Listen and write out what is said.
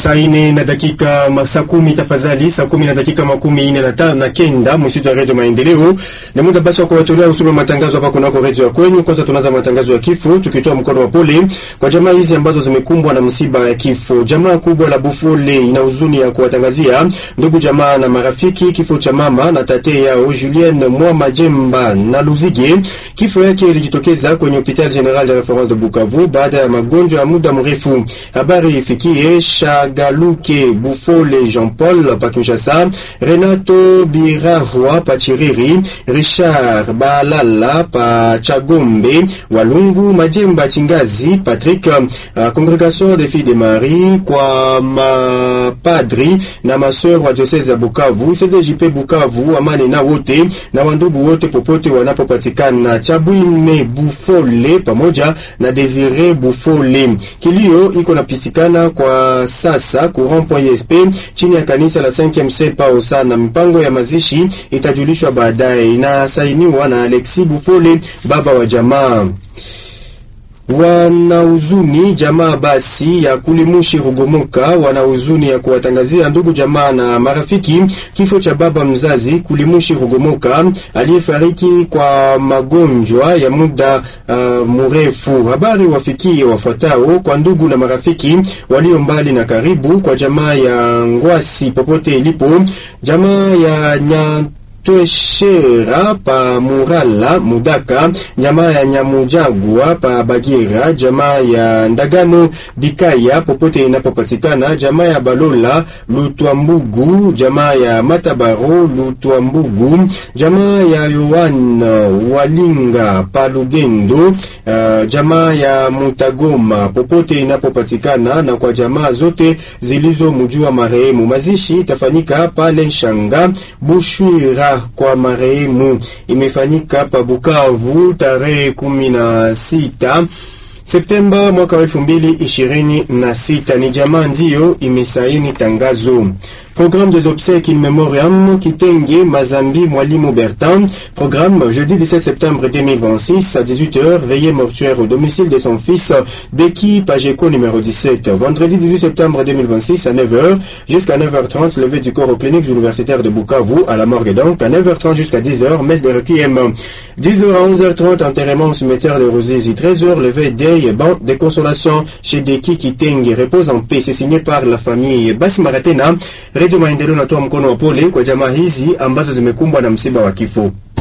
Saa ine na dakika saa kumi tafadhali, saa kumi na dakika makumi ine na tano na kenda msitu ya redio Maendeleo. Ni muda basi wa kuwatolea usome wa matangazo hapa kunako redio ya kwenyu. Kwanza tunaanza matangazo ya kifo, tukitoa mkono wa pole kwa jamaa hizi ambazo zimekumbwa na msiba ya kifo. Jamaa kubwa la Bufole ina huzuni ya kuwatangazia ndugu jamaa na marafiki kifo cha mama na tate yao Julienne Mwa Majemba na Luzige. Kifo yake ilijitokeza kwenye hospitali general de reference de Bukavu baada ya magonjwa ya muda mrefu. Habari ifikie Galuke Bufole Jean Paul pa Kinshasa, Renato Birahwa pa Chiriri, Richard Balala pa Chagombe, Walungu Majemba Chingazi, Patrick uh, Congregation des Filles de Marie kwa mapadri na maseur wa diocese ya Bukavu, CDJP Bukavu, amani na wote na wandugu wote popote wanapopatikana, Chabwime Bufole pamoja na Desire Bufole. Kilio iko napitikana kwa sasa courant point esp chini ya kanisa la 5e sepa sana. Mipango ya mazishi itajulishwa baadaye. Inasainiwa na Alexis Bufole, baba wa jamaa wanahuzuni jamaa basi ya kulimushi Rugomoka, wanahuzuni ya kuwatangazia ndugu jamaa na marafiki kifo cha baba mzazi Kulimushi Rugomoka aliyefariki kwa magonjwa ya muda uh, mrefu. Habari wafikie wafuatao kwa ndugu na marafiki walio mbali na karibu, kwa jamaa ya Ngwasi popote ilipo, jamaa ya nya Tweshera pa Murala Mudaka, jamaa ya Nyamujagwa pa Bagira, jamaa ya Ndagano Bikaya popote inapopatikana, jamaa ya Balola Lutwambugu, jamaa ya Matabaro Lutwambugu, jamaa ya Yohan Walinga pa Lugendo, uh, jamaa ya Mutagoma popote inapopatikana, na kwa jamaa zote zilizomjua marehemu. Mazishi itafanyika pale Nshanga Bushwira kwa marehemu imefanyika pa Bukavu tarehe kumi na sita Septemba mwaka wa elfu mbili ishirini na sita. Ni jamaa ndiyo imesaini tangazo. Programme des obsèques in memoriam Kitenge Mazambi Mwalimu Bertin. Programme jeudi 17 septembre 2026 à 18h, veillée mortuaire au domicile de son fils d'équipe Pageco numéro 17. Vendredi 18 septembre 2026 à 9h jusqu'à 9h30, levée du corps aux cliniques universitaires de Bukavu à la morgue donc à 9h30 jusqu'à 10h, messe de requiem. 10h à 11h30, enterrement au cimetière de Rosizi. 13h, levée d'œil, banc de consolation chez Deki Kitenge. Repose en paix. C'est signé par la famille Basi Maratena. Redio Maendeleo natoa mkono wa pole kwa jamaa hizi ambazo zimekumbwa na msiba wa kifo.